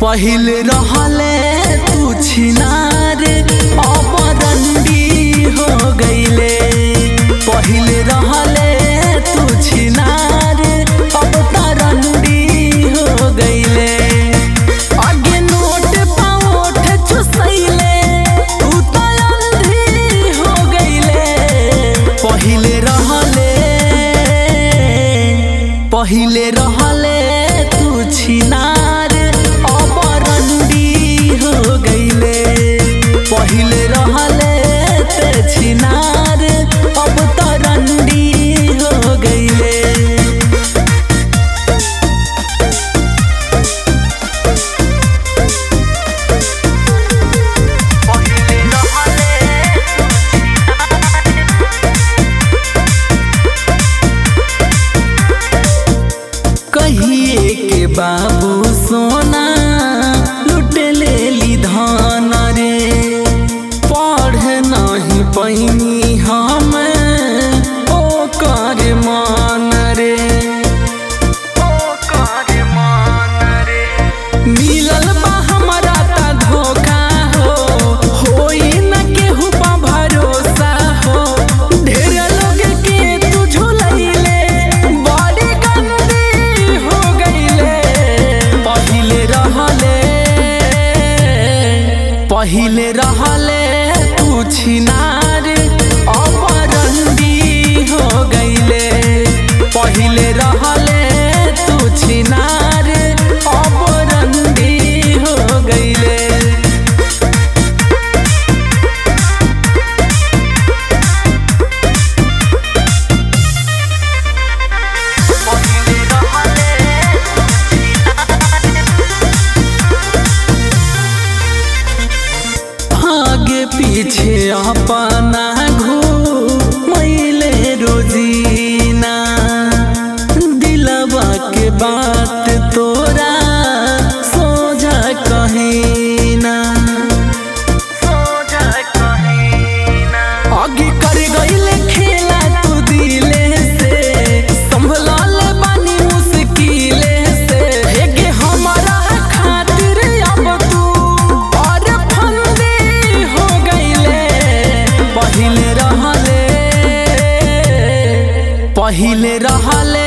पहिल रहले तू छिनार अब रंडी हो गईले पहिल रहले तू छिनार अब तरंडी हो गईले आगे नोट पाओठ चुसैले तू तो अंधी हो गईले पहिल रहले पहिले रहले तू छिनार अब रंडी हो गईले पहिले रहले ते छिनार अब तो रंडी हो गईले पहिले रहले कहिए के बाबू सोना लुट लेली धान रे पढ़ नहीं पैनी हम ओ कर मान रे ओ कर मान रे मिलल बा हमरा ता धोखा हो होई न केहू पा भरोसा हो ढेर लोग के तू झुलैले बड़ी गंदी हो गईले पहिले रहले पहिले रहले तू छिनार अब रंडी हो गईले पहिले रहले तू छिनार अब रंडी हो गईले आगे पीछे अपना घूमैले रोजीना दिलवा के बात तोरा सोझा कहीना सोझा कहीना आगे कर गईले खेला तू दिले से संभलाल बानी मुश्किले से हेगे हमारा खातिर अब तू और फंदे हो गईले पहिले रहले पहिले रहले